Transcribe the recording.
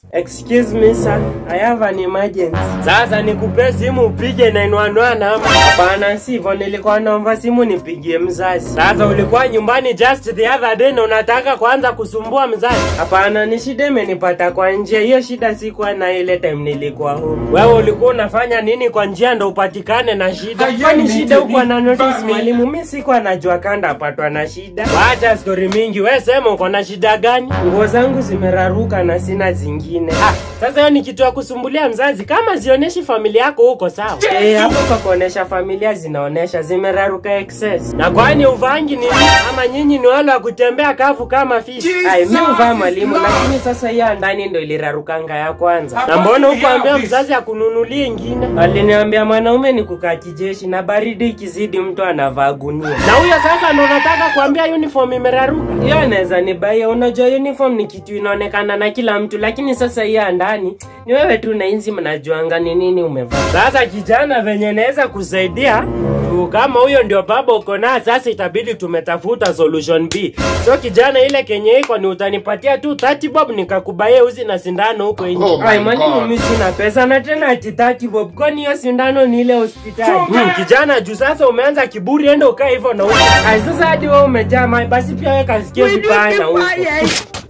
Excuse me sir, I have an emergency. Sasa nikupe simu upige 911 ama? Hapana, sivyo, nilikuwa naomba simu nipigie mzazi. Sasa ulikuwa nyumbani just the other day na unataka kuanza kusumbua mzazi? Hapana, ni shida imenipata kwa njia. Hiyo shida sikuwa na ile time nilikuwa home. Wewe ulikuwa unafanya nini kwa njia ndo upatikane na shida? Kwani shida huko na notice mwalimu? Mimi sikuwa najua kanda apatwa na shida. Wacha story mingi, wewe sema uko na shida gani? Nguo zangu zimeraruka na sina zingine. Ah, sasa hiyo ni kitu ya kusumbulia mzazi kama zionyeshi familia yako huko sawa. Eh, hapo kwa kuonesha familia zinaonesha zimeraruka excess. Na kwani uvangi nini? Ama nyinyi ni wale wa kutembea kavu kama fish? Ai, mimi uvaa mwalimu, lakini sasa hiyo ya ndani ndo ilirarukanga ya kwanza. Na mbona hukuambia mzazi akununulie ingine? Aliniambia mwanaume ni kukaa kijeshi na baridi ikizidi mtu anavaa gunia. Na huyo sasa ndo unataka kuambia uniform imeraruka? Hiyo anaweza nibaia. Unajua uniform ni kitu inaonekana na kila mtu, lakini sasa hiyo ya ndani ni wewe tu na inzi mnajuanga ni nini umevaa. Sasa kijana, venye naweza kusaidia tu, kama huyo ndio baba uko naye, sasa itabidi tumetafuta solution B. So kijana, ile kenye iko ni utanipatia tu 30 bob nikakubaie uzi na sindano huko nje. Oh my Ai, mwalimu, God. mimi sina pesa na tena ati 30 bob, kwani hiyo sindano ni ile hospitali? Hmm, kijana, juu sasa umeanza kiburi, enda ukae hivyo na huko. Ai, sasa hadi wewe umejaa mai, basi pia wewe kasikie vibaya na huko.